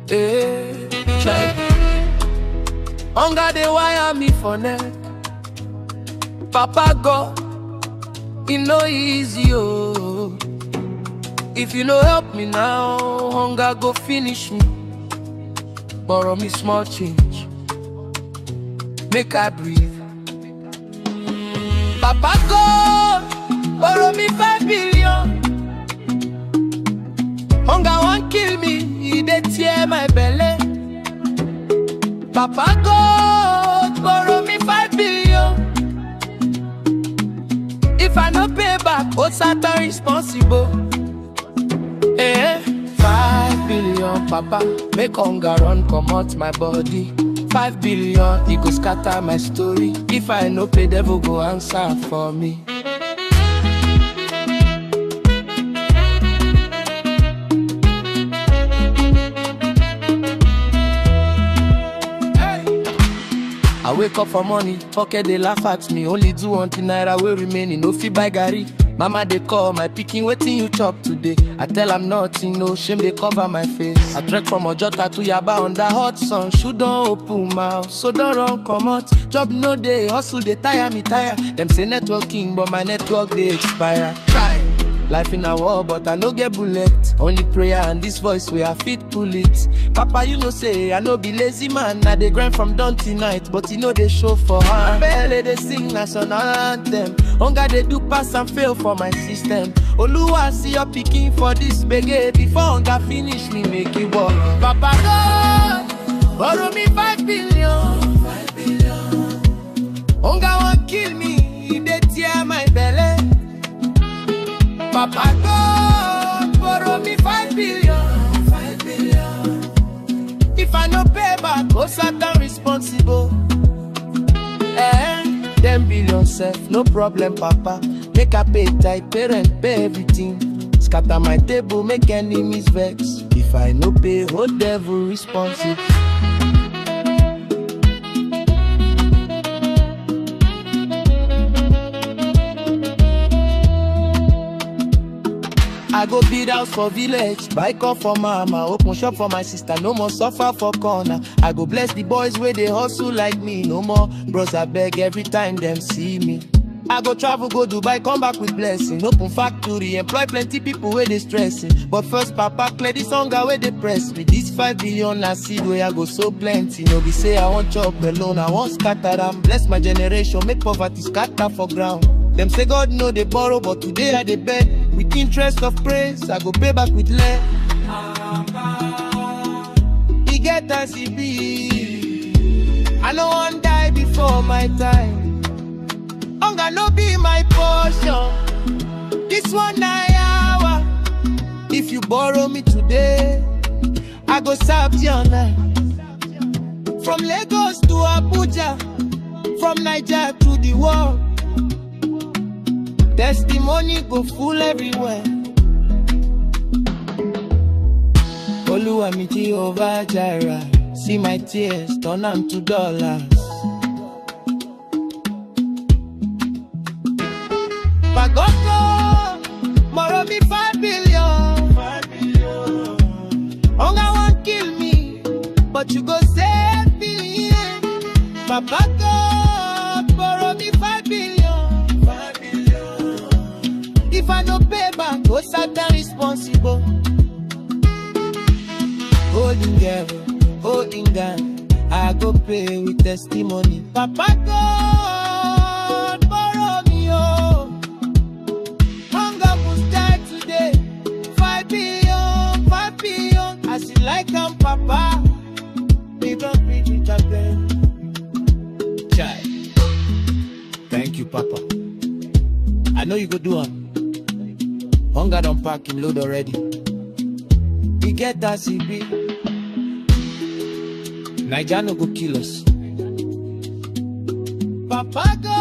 Eh, check. Hunger they wire me for neck. Papa God, it no easy oh. If you no help me now, hunger go finish me. Borrow me small change, make I breathe. Papa God, borrow me five billion. Hunger won't kill me, he dey tear my belly. Papa God, borrow me five billion. If I no pay back, what's that responsible? Eh, five billion, Papa, make hunger run comot my body. Five billion, he go scatter my story. If I no pay, devil go answer for me. I wake up for morning, pocket they laugh at me. Only do one thing naira will remain, no fit buy garri. Mama they call my picking, waiting you chop today. I tell I'm nothing, no shame they cover my face. I trek from Ojota to Yaba under hot sun. Shoe don't open mouth, so don't run come out. Job no day, hustle they tire me tire. Them say networking, but my network they expire. Try. Life in a war, but I no get bullet. Only prayer and this voice where I fit pull it. Papa, you know say I no be lazy man. I dey grind from dawn till night, but you know they show for hand. Belly they sing national anthem. Hunger they do pass and fail for my system. Oluwa see your picking for this bege before hunger finish me make you walk. Papa God, borrow me five billion. Five billion. Hunger won't kill me, they tear my belly. Papa God, borrow me five billion. Five billion. If I no pay back, go Satan responsible. Eh, ten billion self, no problem, Papa. Make I pay tight, parent pay everything. Scatter my table, make enemies vex. If I no pay, hold devil responsible. I go build house for village, buy car for mama, open shop for my sister, no more suffer for corner. I go bless the boys where they hustle like me, no more bros I beg every time them see me. I go travel, go Dubai, come back with blessing. Open factory, employ plenty people where they stressing. But first, Papa, clear this hunger where they press me. This five billion I see where I go so plenty. No be say I want chop alone, I want scatter am. Bless my generation, make poverty scatter for ground. Them say God know they borrow, but today I they beg. With interest of praise, I go pay back with lead. He get as he be. I no want die before my time. Hunger no be my portion. This one na hour. If you borrow me today, I go serve your night. From Lagos to Abuja, from Niger to the world. Testimony go full everywhere. Oluwa mi Jehovah Jireh, see my tears turn am to dollars. Pagogo, borrow me five billion. Five billion. Hunger won't kill me, but you go save me. Papa God, borrow me five billion. Five billion. If I no pay back, go Satan responsible. Holding girl, holding gun, I go pay with testimony. Papa God, borrow me oh. Hunger must die today. Five billion, five billion. As you like am, Papa. We gon' be the champion. Chai. Thank you, Papa. I know you go do am. Hunger don't pack him load already. We get that CB. Naija no go kill us. Papa God.